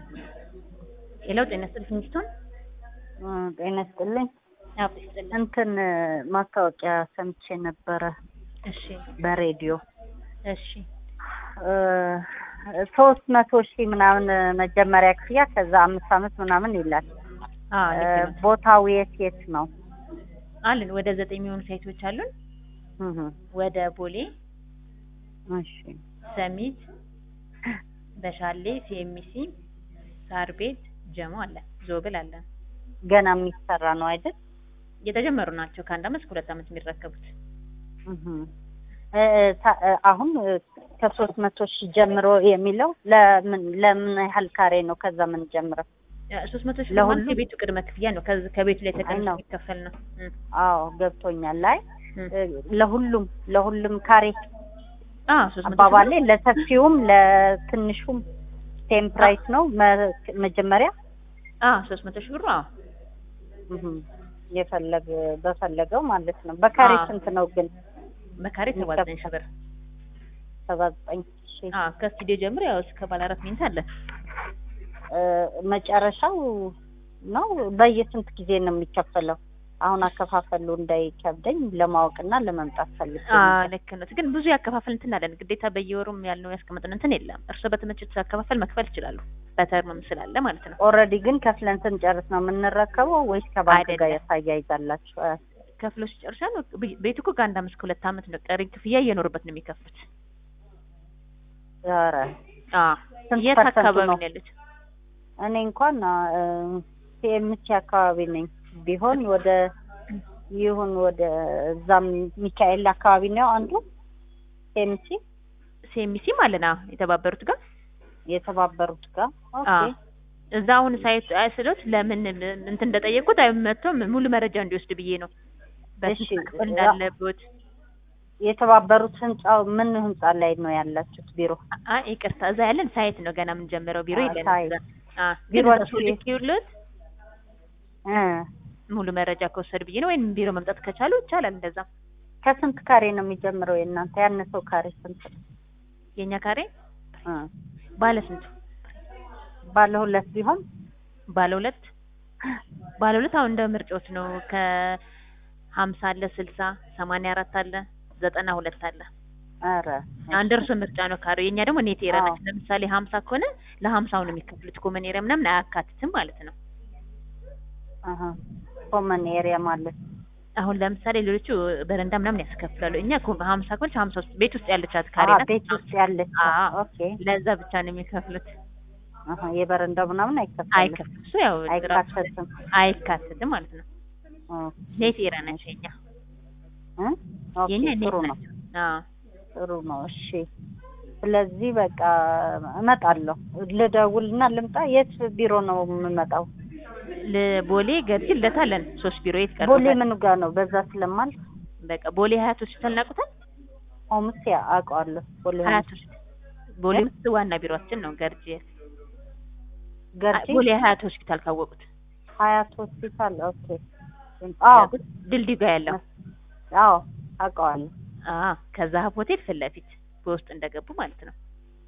ሄሎ ጤና ይስጥልኝ ሚስቱን ጤና ይስጥልኝ። አብ ይስጥልኝ። እንትን ማስታወቂያ ሰምቼ ነበረ እሺ በሬዲዮ እሺ ሶስት መቶ ሺህ ምናምን መጀመሪያ ክፍያ ከዛ አምስት አመት ምናምን ይላል። አዎ ልክ ነው። ቦታው የት የት ነው? አሉን ወደ ዘጠኝ የሚሆኑ ሳይቶች አሉን። እህ ወደ ቦሌ፣ እሺ ሰሚት፣ በሻሌ፣ ሲኤምሲ፣ ሳር ቤት፣ ጀሞ አለ፣ ዞብል አለ። ገና የሚሰራ ነው አይደል? የተጀመሩ ናቸው። ከአንድ አመት እስከ ሁለት አመት የሚረከቡት እህ እ ታ- አሁን ከሶስት መቶ ሺህ ጀምሮ የሚለው ለምን ለምን ያህል ካሬ ነው? ከዛ ምን ጀምረው? ሶስት መቶ ሺህ ለሁሉም? ማለት የቤቱ ቅድመ ክፍያ ነው። ከዚ- ከቤቱ ላይ አይ ተቀንሶ ነው። የሚከፈል ነው። እም፣ አዎ ገብቶኛል። ላይ እም። ለሁሉም ለሁሉም ካሬ አዎ ሶስት መቶ ሺህ አባባሌ ለሰፊውም ለትንሹም ሴም ፕራይስ ነው መ- መጀመሪያ አዎ ሶስት መቶ ሺህ ብሩ አዎ እህ የፈለገ በፈለገው ማለት ነው። በካሬ አዎ። ስንት ነው ግን? በካሬ ሰባ ዘጠኝ ሺህ ብር ሰባ ዘጠኝ ሺህ አዎ ከስቱዲዮ ጀምሮ ያው እስከ ባለ አራት መኝታ አለ። እ መጨረሻው ነው። በየስንት ጊዜ ነው የሚከፈለው? አሁን አከፋፈሉ እንዳይከብደኝ ለማወቅና ለመምጣት ፈልጌ አዎ ነበር። ልክ ነው። ግን ብዙ ያከፋፈል እንትን አለን። ግዴታ በየወሩም ያልነው ያስቀመጥን እንትን የለም። እርሶ በተመቸት አከፋፈል መክፈል ይችላሉ። በተርምም ስላለ ማለት ነው። ኦልሬዲ ግን ከፍለን ስንጨርስ ነው የምንረከበው ወይስ ከባንክ ጋር አይደለም። ያሳያይዛላችሁ? እ ከፍሎ ሲጨርሻ ነው ቤ- ቤቱ እኮ ከአንድ አመት እስከ ሁለት አመት ነው ቀሪ ክፍያ እየኖሩበት ነው የሚከፍሉት። ኧረ አዎ ስንት የት ፐርሰንቱ አካባቢ ነው? ነው ያሉት? እኔ እንኳን ሲኤምሲ አካባቢ ነኝ። ቢሆን ወደ ይሁን ወደ እዛም ሚካኤል አካባቢ ነው አንዱ ሲኤምሲ ሲኤምሲ ማለት ነው የተባበሩት ጋር የተባበሩት ጋር ኦኬ አዎ እዛ አሁን ሳይት አይስሎት ለምን እንትን እንደጠየቁት አይመቶም ሙሉ መረጃ እንዲወስድ ብዬ ነው። በስንት እሺ፣ መክፈል እንዳለበት የተባበሩት ህንጻው ምን ህንጻ ላይ ነው ያላችሁት ቢሮ? አይ ይቅርታ፣ እዛ ያለን ሳይት ነው ገና የምንጀምረው ቢሮ አ- የለን። ሳይት። እዛ አዎ ቢሮአችሁ ቢሮአችሁ የት? ልክ እ ሙሉ መረጃ ከወሰድ ብዬ ነው። ወይም ቢሮ መምጣት ከቻሉ ይቻላል። እንደዛ ከስንት ካሬ ነው የሚጀምረው የእናንተ? ያነሰው ካሬ ስንት ነው? የኛ ካሬ እ ባለ ስንቱ? ባለ ሁለት ቢሆን ባለ ሁለት ባለ ሁለት አሁን እንደ ምርጫዎች ነው። ከሀምሳ አለ፣ ስልሳ ሰማንያ አራት አለ፣ ዘጠና ሁለት አለ። ኧረ አንድ እርሶ ምርጫ ነው ካሬው። የኛ ደግሞ ኔት ኤሪያ አዎ። ነች። ለምሳሌ ሀምሳ ከሆነ ለሀምሳው ነው የሚከፍሉት። ኮመን ኤሪያ ምናምን አያካትትም ማለት ነው። አሀ ኮመን ኤሪያ ማለት አሁን ለምሳሌ ሌሎቹ በረንዳ ምናምን ያስከፍላሉ። እኛ ኮ- ሀምሳ ከሆነች ሀምሳ ውስጥ ቤት ውስጥ ያለቻት ካሬ አሀ ናት። ቤት ውስጥ ያለች አዎ። ኦኬ ለዛ ብቻ ነው የሚከፍሉት። አሀ የበረንዳው ምናምን አይከፈልም አይከፍሉም። እሱ ያው ራሱ- አይካተትም አይካትትም ማለት ነው። ኦ ኔት ኤሪያ ናቸው የኛ እ ኦኬ የኛ ኔት ጥሩ ነው ናቸው። አዎ ጥሩ ነው እሺ ስለዚህ በቃ እመጣለሁ ልደውልና ልምጣ የት ቢሮ ነው የምመጣው ለቦሌ ገርጂ ለታለን ሶስት ቢሮ የት ቦሌ ቀርቦታል? ምኑ ጋር ነው በዛ ስለማል በቃ ቦሌ ሀያት ሆስፒታል ናቁታል። ሆምስ ያ አውቀዋለሁ ቦሌ ሀያት ሆምስ ሆስፒታል ቦሌ ውስጥ ዋና ቢሮአችን ነው ገርጂ። ገርጂ ቦሌ ሀያት ሆስፒታል ካወቁት ሀያት ሆስፒታል ኦኬ አዎ ድልድይ ጋር ያለው አዎ አውቀዋለሁ አዎ ከዛ ሆቴል ፊት ለፊት በውስጥ እንደገቡ ማለት ነው።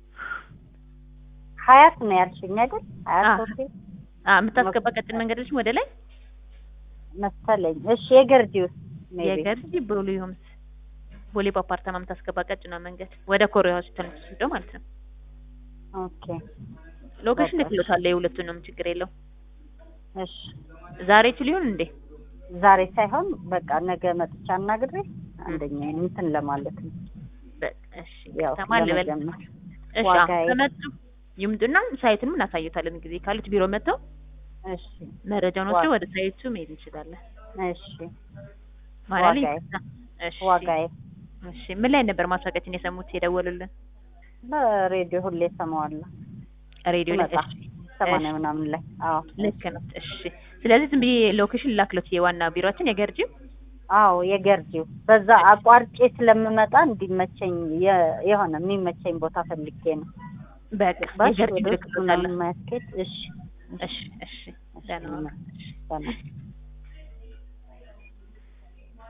ሀያት ነው ያልሽኝ አይደል ሀያት አዎ። ሆቴል አዎ የምታስገባ ቀጭን መንገዶች ወደ ላይ መሰለኝ እሺ የገርጂ ውስጥ ሜይ ቢ የገርጂ ቦሌ ሆምስ ቦሌ በአፓርታማ የምታስገባ ቀጭኗ መንገድ ወደ ኮሪያ ሆስፒታል የምትወስደው ማለት ነው። ኦኬ ሎኬሽን በቃ። ልክሎታል የሁለቱንም ችግር የለው። እሺ ዛሬ ችል ይሁን እንዴ? ዛሬ ሳይሆን በቃ ነገ መጥቻ አናግሬ አንደኛ እንትን ለማለት ነው በቃ እሺ ያው ከተማ ልበል ለመጀመር እሺ ዋጋዬ- አሁን ከመጡ ይምጡና ሳይቱንም እናሳዩታለን። ጊዜ ካሉት ቢሮ መጥተው እሺ መረጃውን ዋ- ወስደው ወደ ሳይቱ መሄድ እንችላለን። እሺ ማለት ዋጋዬ? እሺ ዋጋዬ እሺ ምን ላይ ነበር ማስታወቂያችን የሰሙት የደወሉልን? በሬዲዮ ሁሌ ሰማዋለሁ ሬዲዮ ላይ ሲመጣ እሺ ሰማንያ እሺ። ምናምን ላይ አዎ ልክ ነው። እሺ ስለዚህ ዝም ብዬ ሎኬሽን ላክሎት የዋና ቢሮአችን የገርጂ አዎ የገርጂው በዛ አቋርጬ ስለምመጣ እንዲመቸኝ የ- የሆነ የሚመቸኝ ቦታ ፈልጌ ነው በቃ ባሽ የገርጂ ወደ ውስጥ ልክሎታለን። ምናምን ማያስኬድ እሺ እሺ እሺ ደህና ዋሉ። እሺ ሰላም